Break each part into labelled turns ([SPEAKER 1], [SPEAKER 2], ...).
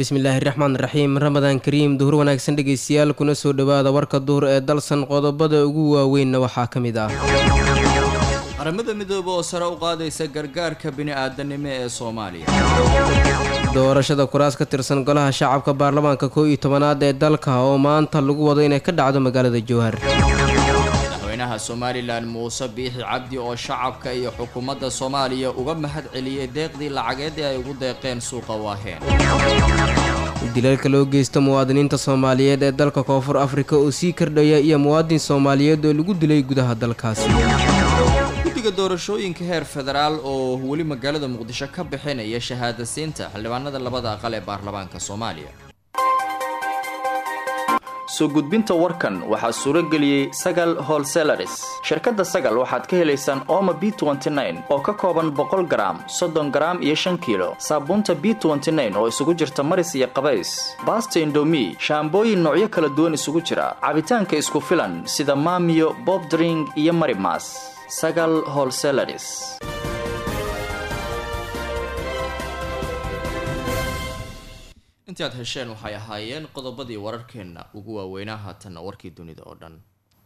[SPEAKER 1] bismillaahi raxmaan raxiim ramadaan kariim duhur wanaagsan dhegeystayaal kuna soo dhowaada warka duhur ee dalsan qodobada ugu waaweynna waxaa ka mid ah
[SPEAKER 2] qaramada midoobe oo sare u qaadaysa gargaarka bini-aadanimo ee soomaaliya
[SPEAKER 1] doorashada kuraas ka tirsan golaha shacabka baarlamaanka koo iyo tobanaad ee dalka oo maanta lagu wado inay ka dhacdo magaalada jowhar
[SPEAKER 2] madaxweynaha somalilan muuse biixi cabdi oo shacabka iyo xukuumadda soomaaliya uga mahad celiyey deeqdii lacageed ee ay ugu deeqeen suuqa waaheen
[SPEAKER 1] dilalka loo geysta muwaadiniinta soomaaliyeed ee dalka koonfur afrika oo sii kordhaya iyo muwaadin soomaaliyeed oo lagu dilay gudaha dalkaasi
[SPEAKER 2] guddiga doorashooyinka heer federaal oo weli magaalada muqdisho ka bixinaya shahaadasiinta xildhibaanada labada aqal ee baarlamaanka soomaaliya
[SPEAKER 3] soo gudbinta warkan waxaa suuro geliyey sagal holselaris shirkadda sagal waxaad ka helaysaan ooma b oo ka kooban boqol garaam soddon garaam iyo shan kiilo saabuunta b oo isugu jirta maris iyo qabays baasta indomi shaambooyin noocyo kala duwan isugu jira cabitaanka isku filan sida maamiyo bobdring iyo marimas sagal holselaris
[SPEAKER 2] intii aad hesheen waxay ahaayeen qodobadii wararkeenna ugu waaweynaa haatanna warkii dunida oo dhan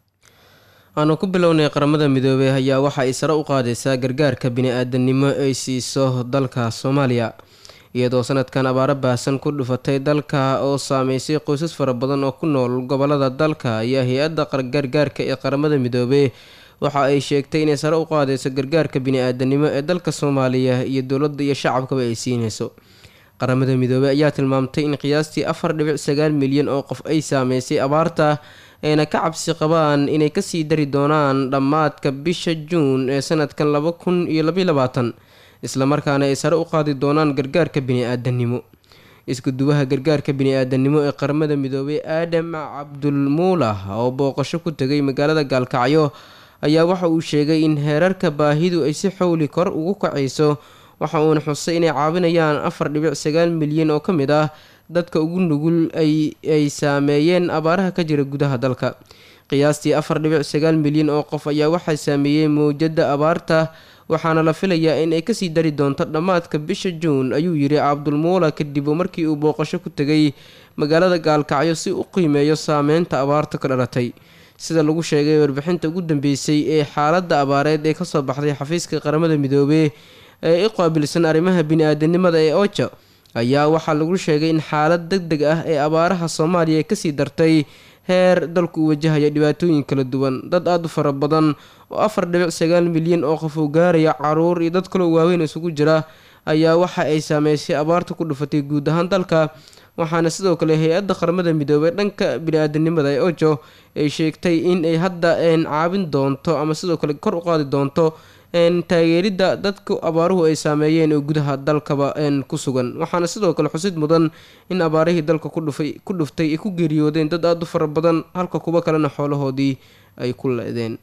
[SPEAKER 1] aanu ku bilownay qaramada midoobey ayaa waxa ay sare u qaadaysaa gargaarka bini-aadanimo ay siiso dalka soomaaliya iyadoo sanadkan abaaro baahsan ku dhufatay dalka oo saameysay qoysas fara badan oo ku nool gobolada dalka ayaa hay-adda gargaarka ee qaramada midoobey waxa ay sheegtay inay sare u qaadayso gargaarka bini-aadanimo ee dalka soomaaliya iyo dowladda iyo shacabkaba ay siinayso qaramada midoobey ayaa tilmaamtay in qiyaastii afar dhibic sagaal milyan oo qof ay saameysay abaarta ayna ka cabsi qabaan inay kasii dari doonaan dhammaadka bisha juun ee sanadkan laba kun iyo labaiy labaatan islamarkaana ay sare u qaadi doonaan gargaarka bini-aadanimo iskuduwaha gargaarka bini-aadanimo ee qaramada midoobey aadam cabdulmuulah oo booqasho ku tegay magaalada gaalkacyo ayaa waxa uu sheegay in heerarka baahidu ay si xowli kor ugu kacayso waxa uuna xusay inay caawinayaan afar dhibic sagaal milyan oo ka mid ah dadka ugu nugul ay saameeyeen abaaraha ka jira gudaha dalka qiyaastii afar dhibic sagaal milyan oo qof ayaa waxaa saameeyey mowjada abaarta waxaana la filayaa in ay kasii dari doonto dhammaadka bisha juun ayuu yiri cabdulmuula kadib markii uu booqasho ku tegay magaalada gaalkacyo si u qiimeeyo saameynta abaarta ka dhalatay sida lagu sheegay warbixinta ugu dambeysay ee xaaladda abaareed ee kasoo baxday xafiiska qaramada midoobey ee i qaabilsan arrimaha bini-aadanimada ee oja ayaa waxaa lagu sheegay in xaalad deg deg ah ee abaaraha soomaaliya ay kasii dartay heer dalku uu wajahaya dhibaatooyin kala duwan dad aada u fara badan oo afar dhibic sagaal milyan oo qof uu gaaraya caruur iyo dad kaloo waaweyn isugu jira ayaa waxa ay saameysay abaarta ku dhufatay guud ahaan dalka waxaana sidoo kale hay-adda qaramada midoobey dhanka bini-aadanimada ee ojo ay sheegtay in ay hadda caabin doonto ama sidoo kale kor u qaadi doonto taageeridda dadka abaaruhu ay saameeyeen oo gudaha dalkaba ku sugan waxaana sidoo kale xusid mudan in abaarihii dalka ku dhuftay ay ku geeriyoodeen dad aada u fara badan halka kuwo kalena xoolahoodii ay ku le-deen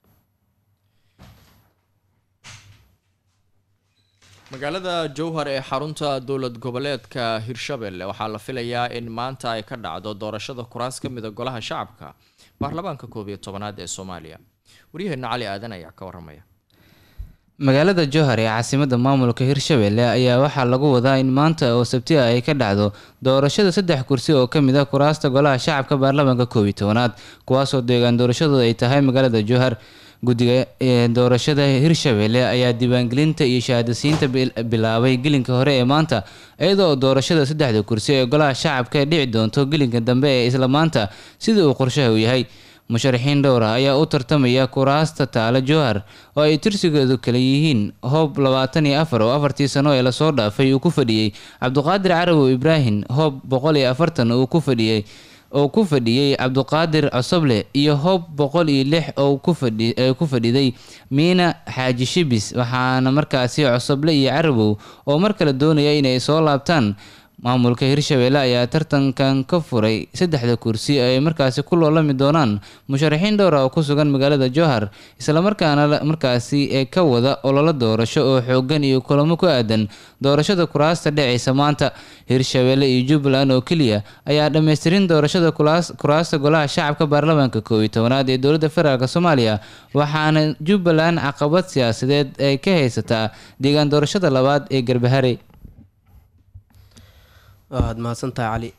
[SPEAKER 2] magaalada jowhar ee xarunta dowlad goboleedka hirshabelle waxaa la filayaa in maanta ay ka dhacdo doorashada kuraas ka mida golaha shacabka baarlamaanka koob iyo tobanaad ee soomaaliya waryaheena cali aadan ayaa ka waramaya
[SPEAKER 4] magaalada jowhar ee caasimada maamulka hirshabelle ayaa waxaa lagu wadaa in maanta oo sabtiha ay ka dhacdo doorashada saddex kursi oo kamid ah kuraasta golaha shacabka baarlamaanka koob iyo tobanaad kuwaasoo deegaan doorashadooda ay tahay magaalada jowhar guddiga doorashada hirshabelle ayaa diiwaangelinta iyo shahaadasiinta bilaabay gelinka hore ee maanta iyadoo doorashada saddexda kursi ee golaha shacabka ay dhici doonto gelinka dambe ee isla maanta sida uu qorshaha u yahay musharaxiin dhowr ah ayaa u tartamaya kuraasta taale jowhar oo ay tirsigeedu kala yihiin hoob labaatan iyo afar oo afartii sano ee lasoo dhaafay uu ku fadhiyey cabduqaadir carawow ibraahim hoob boqol iyo afartan uu ku fadhiyey oo ku fadhiyey cabduqaadir cosoble iyo hoob boqol iyo lix oo ku fadhiday miina xaaji shibis waxaana markaasi cosoble iyo carawow oo mar kale doonaya inay soo laabtaan maamulka hirshabelle ayaa tartankan ka furay saddexda kursi ay markaasi ku loolami doonaan musharaxiin dhowra oo ku sugan magaalada jowhar islamarkaana markaasi ee ka wada ololo doorasho oo xoogan iyo kulamo ku aadan doorashada kuraasta dhacaysa maanta hirshabelle iyo jubbaland oo keliya ayaa dhammaystirin doorashada kuraasta golaha shacabka baarlamaanka koob iyo tobanaad ee dowladda federaalk soomaaliya waxaana jubbaland caqabad siyaasadeed ay ka haysataa deegaan doorashada labaad ee garbahare
[SPEAKER 1] waad mahadsantahay cali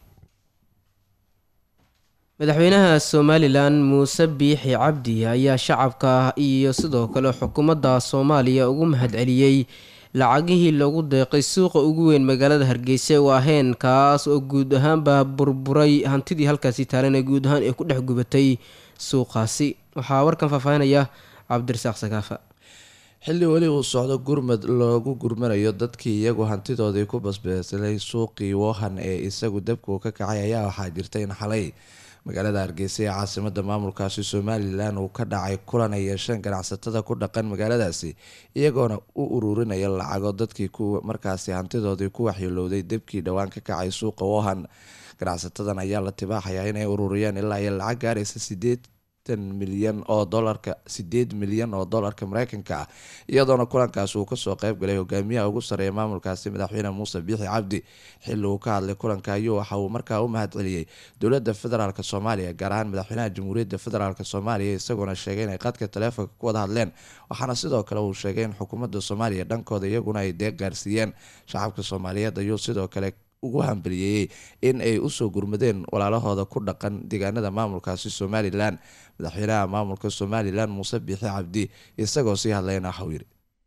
[SPEAKER 1] madaxweynaha somalilan muuse biixi cabdi ayaa shacabka iyo sidoo kale xukuumadda soomaaliya ugu mahadceliyey lacagihii lagu deeqay suuqa ugu weyn magaalada hargeysa oo aheen kaas oo guud ahaanba burburay hantidii halkaasi taalan ee guud ahaan ay ku dhex gubatay suuqaasi waxaa warkan faahfaahinaya cabdirasaaq sakaafa
[SPEAKER 5] xilli weli uu socdo gurmad loogu gurmanayo dadkii iyagu hantidoodii ku basbeeslay suuqii wohan ee isagu dabku ka kacay ayaa waxaa jirta in xalay magaalada hargeysa ee caasimada maamulkaasi somalilan uu ka dhacay kulan ay yeesheen ganacsatada ku dhaqan magaaladaasi iyagoona u ururinaya lacago dadkii ku markaasi hantidoodii ku waxyeelowday debkii dhowaan ka kacay suuqa wohan ganacsatadan ayaa la tibaaxayaa inay ururiyeen ilaa iyo lacag gaaraysa sideetan milyan oo dolarka sideed milyan oo dolarka mareykanka ah iyadoona kulankaasi uu kasoo qeyb galay hogaamiyaha ugu sareeya maamulkaasi madaxweyne muuse biixi cabdi xilli uu ka hadlay kulanka ayuu waxa uu markaa u mahadceliyey dowlada federaalk soomaaliya gaar ahaan madaxweynaha jamhuuriyadda federaalk soomaaliya isagoona sheegay inay qadka taleefonka ku wada hadleen waxaana sidoo kale uu sheegay in xukuumadda soomaaliya dhankooda iyaguna ay deeq gaarsiiyeen shacabka soomaaliyeed ayuu sidoo kale ugu hambaliyeeyey in ay usoo gurmadeen walaalahooda ku dhaqan deegaanada maamulkaasi somalilan madaxweynaha maamulka somalilan muuse biixi cabdi isagoo sii hadlayna waxau yidhi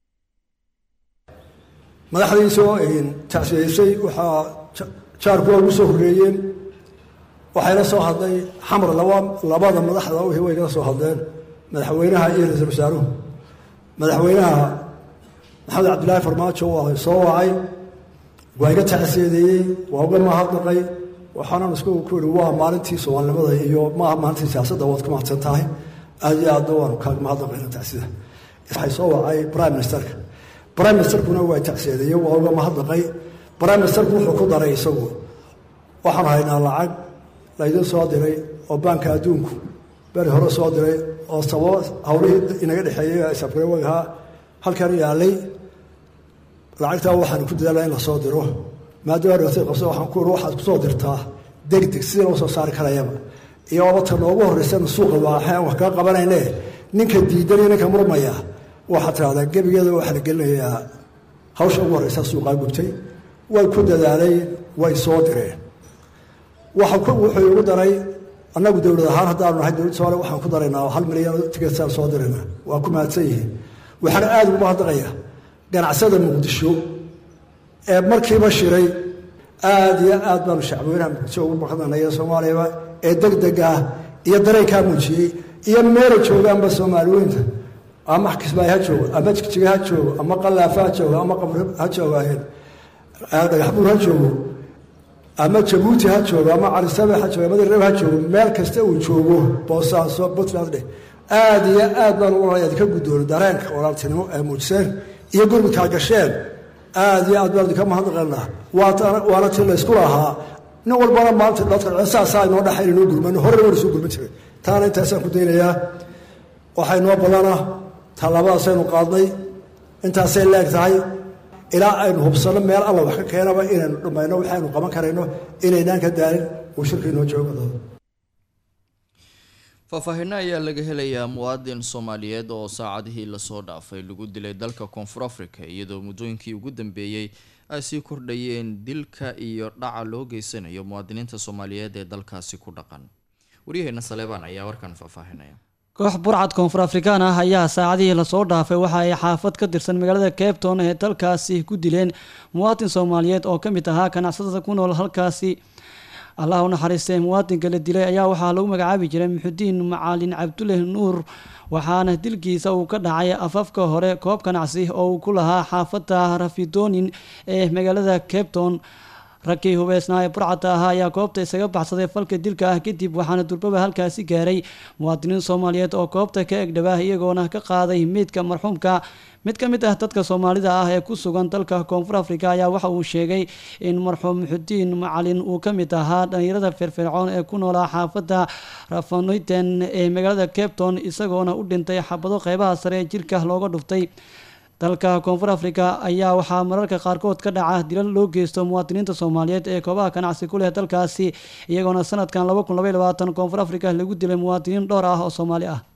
[SPEAKER 6] madaxdiisoo tacsiyeysay waxaa jaarkuwa ugu soo horreeyeen waxayna soo hadlay xamar labada madaxda wixii way kala soo hadleen madaxweynaha iyo ra-iisul wasaaruhu madaxweynaha maxamed cabdillaahi farmaajo waa soo wacay waa iga tacsiyadeeyey waa uga mahadnaqay waxaanan isku ku ihi waa maalintii soomaalinimada iyo maaha maalintii siyaasadda waad ku mahadsan tahay aad iyo aadna waanu kaaga mahadnaqayna tacsida waxay soo wacay prime ministerka prime ministerkuna waa tacsiyadeeyey waa uga mahadnaqay prime ministerku wuxuu ku daray isagu waxaan haynaa lacag laydin soo diray oo baanka adduunku beri hore soo diray oo sababo hawlihii inaga dhexeeyey sabgarewagaa halkan yaalay lacagtaa waxaan ku dadaalaa in la soo diro maadaama dhawatay qabsa waxaan ku iri waxaad kusoo dirtaa degdeg sidii loo soo saari karayaba iyo abata noogu horreysana suuqa waaxaan wax kaga qabanayne ninka diidanaya ninka murmaya waxaad tirahdaa gebigeeda waxaa la gelinayaa hawsha ugu horreysa suuqaa gubtay way ku dadaaleen way soo direen wuxuu igu daray annagu dowlad ahaan haddaanu nahay dowladda somaaliya waxaan ku daraynaa hal milyan tigeetsaan soo dirayna waa ku mahadsan yihiin waxaana aada ugu mahadnaqaya ganacsada muqdisho ee markiiba shiray aada iyo aad baanu shacbweynaha muqdisho ugu mahadnaqnaya soomaaliyaba ee deg deg ah iyo dareenkaa muujiyey iyo meela joogaanba soomaaliweynta ama kismaayo ha joogo ama jigjiga ha joogo ama qalaafa ha joogo ama qabr ha joogaayeen dhagaxbuur ha joogo ama jabuuti ha joogo ama carisabe ha joogo ama dareb ha joogo meel kasta uu joogo boosaaso puntland dheh aada iyo aad baan ugu ka guddoono dareenka walaaltinimo ee muujiseen iyo gurmudkaa gasheen aada iyo aad baan idinka mahadnaqaynaa waana ti laysku lahaa nin walbana maanta dadka saasaa inoo dhaxayn inoo gurmano horena waan isoo gurman jiray taana intaasaan ku daynayaa waxaa inoo badana tallaabadaasaynu qaadnay intaasay leeg tahay ilaa aynu hubsanno meel alla wax ka keenaba inaynu dhammayno waxaynu qaban karayno inaynaan ka daalin uu shirka inoo joogo
[SPEAKER 2] faahfaahinno ayaa laga helayaa muwaadin soomaaliyeed oo saacadihii lasoo dhaafay lagu dilay dalka koonfur africa iyadoo muddooyinkii ugu dambeeyey ay sii kordhayeen dilka iyo dhaca loo geysanayo muwaadiniinta soomaaliyeed ee dalkaasi ku dhaqan waryaheena saleebaan ayaa warkan faahfaahinaya
[SPEAKER 7] koox burcad koonfur afrikaan ah ayaa saacadihii lasoo dhaafay waxa ay xaafad ka tirsan magaalada cabton ee dalkaasi ku dileen muwaadin soomaaliyeed oo ka mid ahaa ganacsatada ku nool halkaasi allah u naxariistay muwaadinka la dilay ayaa waxaa lagu magacaabi jiray muxudiin macaalin cabdulle nuur waxaana dilkiisa uu ka dhacay afafka hore koob ganacsi oo uu ku lahaa xaafadda rafidonin ee magaalada cabton raggii hubeysnaa ee burcadda ahaa ayaa goobta isaga baxsaday falka dilka ah kadib waxaana durbaba halkaasi gaaray muwaadiniin soomaaliyeed oo goobta ka egdhabaa iyagoona ka qaaday meydka marxuumka mid ka mid ah dadka soomaalida ah ee ku sugan dalka koonfur africa ayaa waxa uu sheegay in marxuum muxudiin macalin uu ka mid ahaa dhalinyarada firfircoon ee ku noolaa xaafadda rafaniten ee magaalada cabton isagoona u dhintay xabado qeybaha sare ee jirka looga dhuftay dalka koonfur africa ayaa waxaa mararka qaarkood ka dhaca dilal loo geysto muwaadiniinta soomaaliyeed ee koobaha ganacsi ku leh dalkaasi iyagoona sanadkan koonfur africa lagu dilay muwaadiniin dhowr ah oo soomaali ah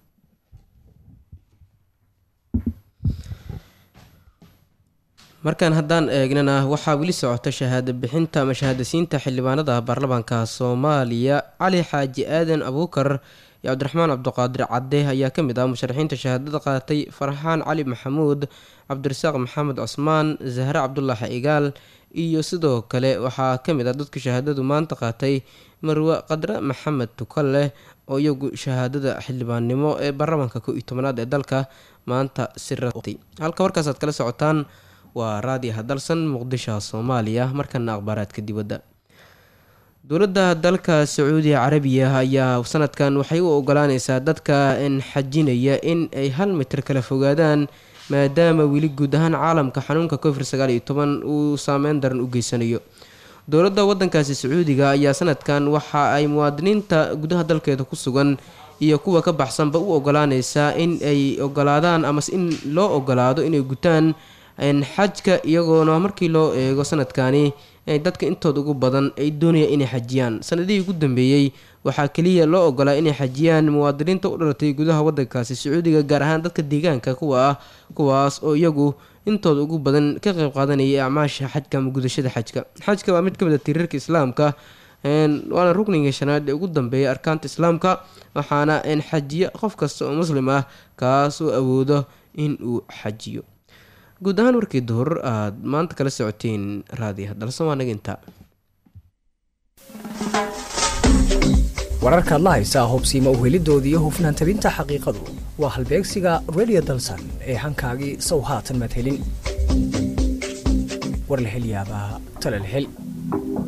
[SPEAKER 1] markaan haddaan eegnana waxaa weli socota shahaado bixinta ama shahaadasiinta xildhibaanada baarlamaanka soomaaliya cali xaaji aadan abuukar iyo cabdiraxmaan cabdiqaadir cadde ayaa ka mid ah musharaxiinta shahaadada qaatay farxaan cali maxamuud cabdirasaaq maxamed cusmaan zahre cabdulaahi igaal iyo sidoo kale waxaa ka mid ah dadka shahaadadu maanta qaatay marwe qadre maxamed tukalle oo iyagu shahaadada xildhibaannimo ee baarlamaanka ko iyo tobanaad ee dalka maanta si ratay halka warkaasaad kala socotaan waa raadi hadalsan muqdisho soomaaliya markana akhbaaraadka dibadda dowladda dalka sacuudiga carabiya ayaa sanadkan waxay u ogolaaneysaa dadka xajinaya in ay hal mitir kala fogaadaan maadaama weli guud ahaan caalamka xanuunka covid sagaal iyo toban uu saameyn daran u geysanayo dowladda wadankaasi sacuudiga ayaa sanadkan waxa ay muwaadiniinta gudaha dalkeeda ku sugan iyo kuwa ka baxsanba u ogolaaneysaa in ay ogolaadaan amase in loo ogolaado inay gutaan xajka iyagoona markii loo eego sanadkani dadka intooda ugu badan ay doonayaan inay xajiyaan sanadihii ugu dambeeyey waxaa keliya loo ogolaa inay xajiyaan muwaadiniinta u dhalatay gudaha wadankaasi sacuudiga gaar ahaan dadka deegaanka kuwa ah kuwaas oo iyagu intooda ugu badan ka qeyb qaadanayay acmaasha xajka ama gudashada xajka xajka waa mid ka mid a tirirka islaamka waana rukniga shanaad ee ugu dambeeya arkaanta islaamka waxaana xajiya qof kasta oo muslim ah kaas oo awoodo in uu xajiyo guud ahaan warkii duhur aad maanta kala socoteen raadiya dalse waa naga intaa
[SPEAKER 8] wararkaad la haysaa hubsiima uhelidoodii hufnaan tabinta xaqiiqadu waa halbeegsiga radio dalsan ee hankaagii sow haatan maad helin war la hel yaabaa tale la hel